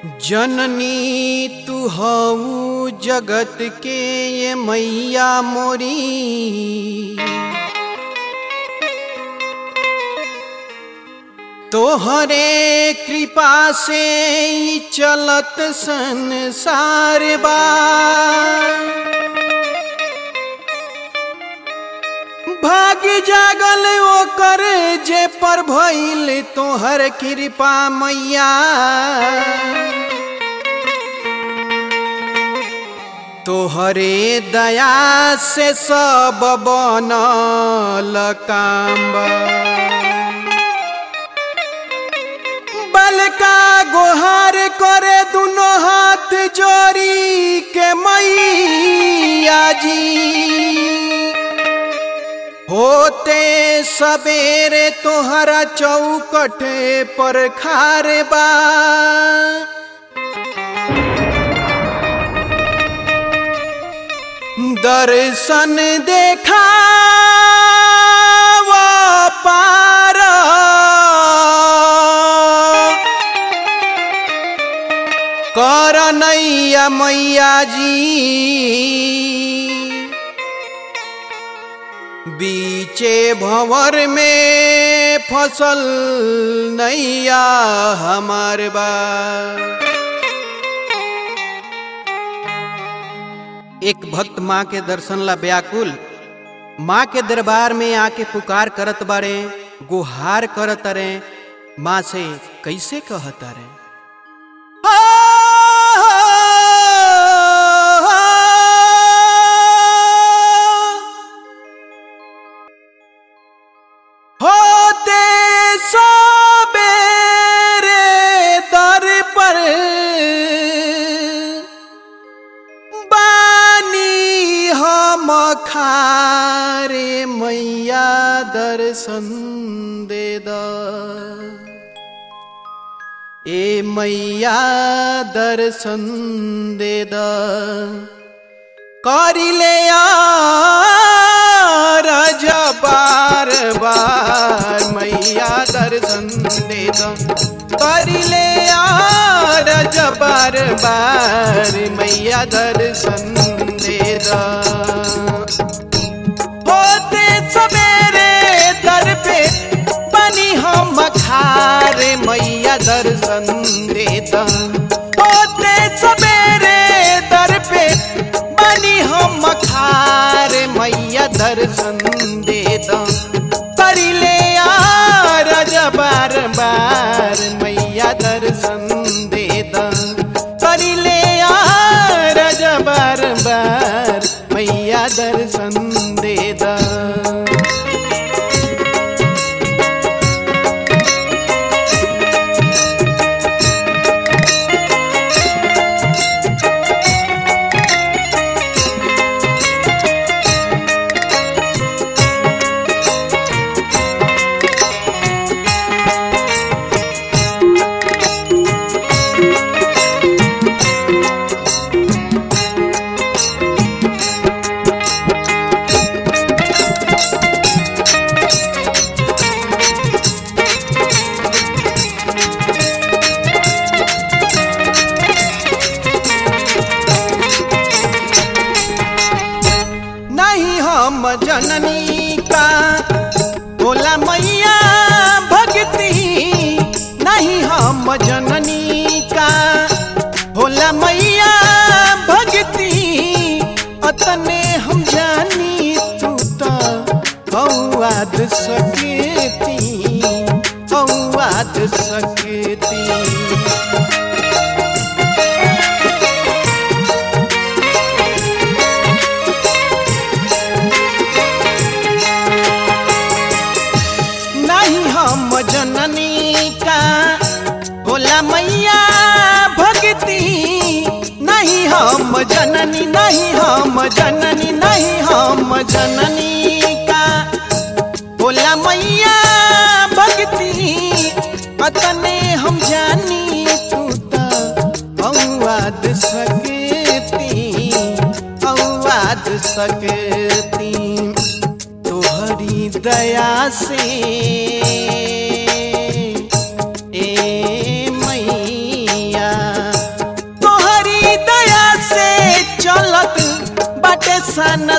जननी तू हऊ जगत के ये मैया मोरी तोहरे कृपा से ही चलत संसार बा भाग जागल ओकर जे पर भइल तोहर कृपा मैया तोहरे दया से सब बनल काम्ब बलका गोहार करे दुनो हाथ जोड़ी के मैया जी होते सवेरे तोहरा चौकट पर खार बा दर्शन देखा वो पार कर नैया मैया जी बीचे भंवर में फसल नैया हमार बा एक भक्त माँ के दर्शन ला व्याकुल माँ के दरबार में आके पुकार करत बारे गुहार करत रे माँ से कैसे कहत रे होते सबेरे दर पर बानी हम खारे मैया दर्शन दे द ए मैया दर्शन दे द करिले रज बार बार मैया दर्शन दे द करिले रज बार बार मैया दर्शन दे द होते सवेरे दर पे बनी हम खारे मैया दर्शन दे द होते सवेरे दर पे बनी हम खारे मैया दर्शन दे द करिले रज बार बार मैया दर्शन दे द करिले रज बार बार मैया दर्शन दे द नहीं हम जननी का बोला मैया भक्ति नहीं हम जननी का होला मैया भक्ति अतने हम जानी तू तो हौवाद सकती हौवाद सकती नहीं हम जननी का होला मैया भक्ति नहीं हम जननी नहीं हम जननी नहीं हम जननी का होला मैया भक्ति अतने हम जानी तू तो औवाद सकती औवाद सकती तोहरी दया से ए मैया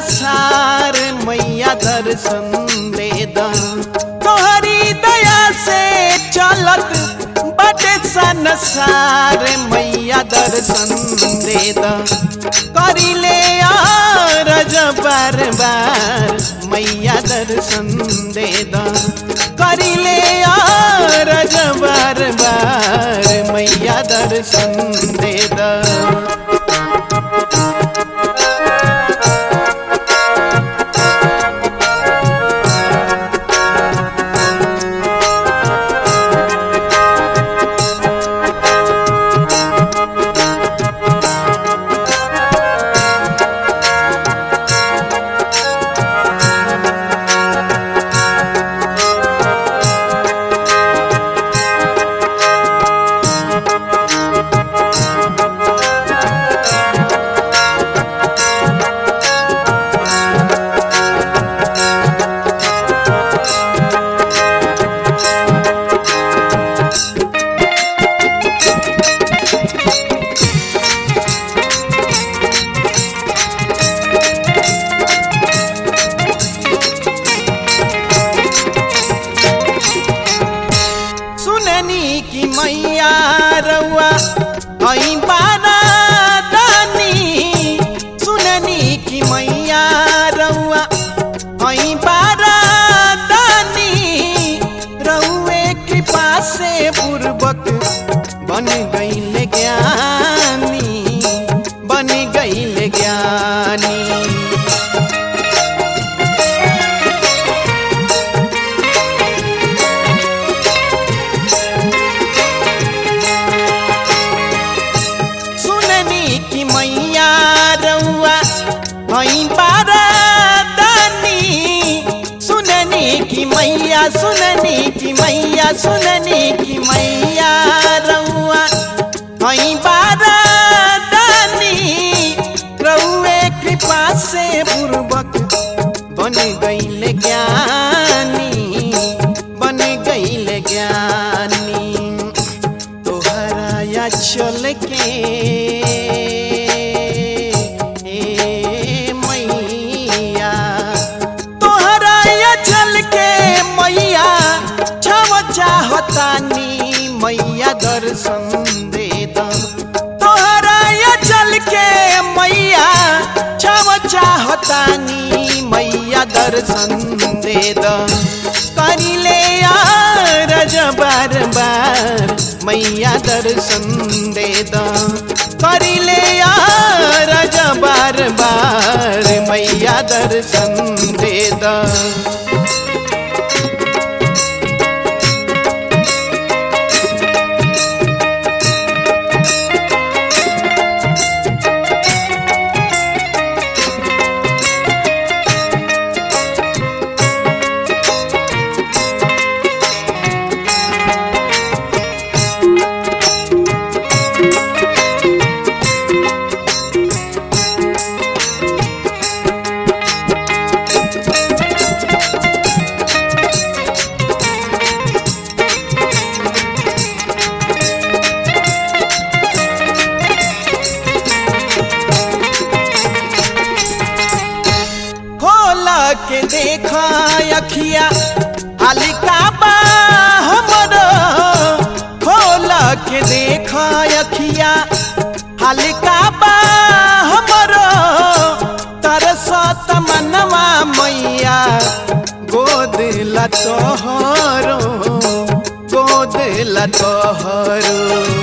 संसार मैया दर्शन दे द तोहरी दया से चलत बटे संसार मैया दर्शन दे द करिले रज बार बार मैया दर्शन दे द करिले रज बार बार मैया दर्शन दे द सुननी की मैया रउआ हई बारा दानी सुननी की मैया रउआ हई बारा दानी रउए कृपा से पूर्वक बन गईल ज्ञानी बन गईल ज्ञानी सुननी की मैया रउआ हई बारादानी सुननी की मैया सुननी की मैया सुननी की मैया रउआ हई बारादानी रउए कृपा से पूर्वक बन गईल ज्ञानी बन गईल ज्ञानी तोहरा या चल के ए मैया तोहरा या चल के मैया छव चाहतानी मैया दर्शन दे द तोहरा या चल के मैया छव चाहतानी मैया दर्शन दे द करिले रज बार बार मैया दर्शन दे द करिले रज बार बार मैया दर्शन दे द खोल के देखा अखिया हल्का बा हमरो खोल के देखा अखिया हल्का बा हमरो तरसत मनवा मैया गोद लतोहरो गोद लतोहरो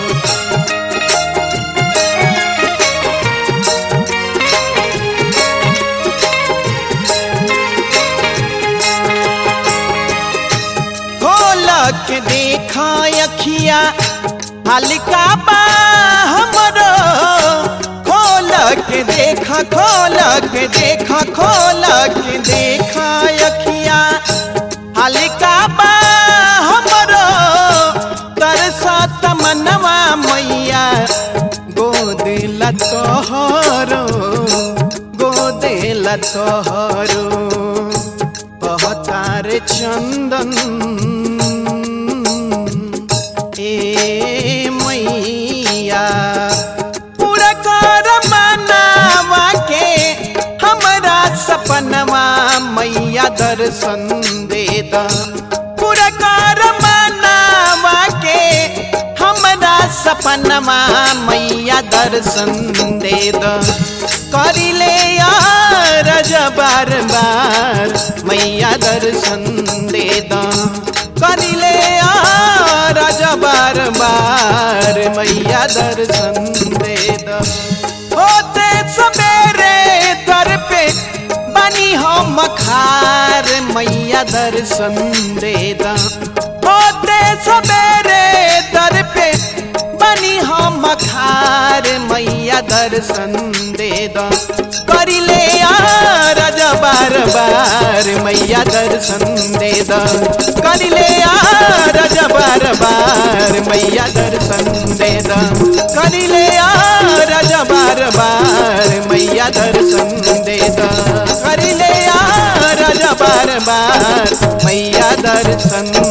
खोल के देखा अखिया हल्का बा हमरो खोल के देखा खोल के देखा खोल के देखा अखिया हल्का बा हमरो तरसत मनवा मैया गोद लतोहरो गोद लतोहरो बहतार चंदन ए मैया पूरा कर मनावा के हमरा सब दर्शन दे द पूरा कर मनावा के हमरा सपनमा मैया दर्शन दे द करिले यार बार बार मैया दर्शन दे द करिले यार बार बार मैया दर्शन दे द होते सवेरे दर पे बनी हम खार मैया दर्शन दे द होते सवेरे दर पे बनी हम खार मैया दर्शन दे द करिले यार बार बार मैया दर्शन दे द करिले यार बार बार मैया दर्शन दे द करिले यार बार बार मैया दर्शन दे द करिले यार बार बार मैया दर्शन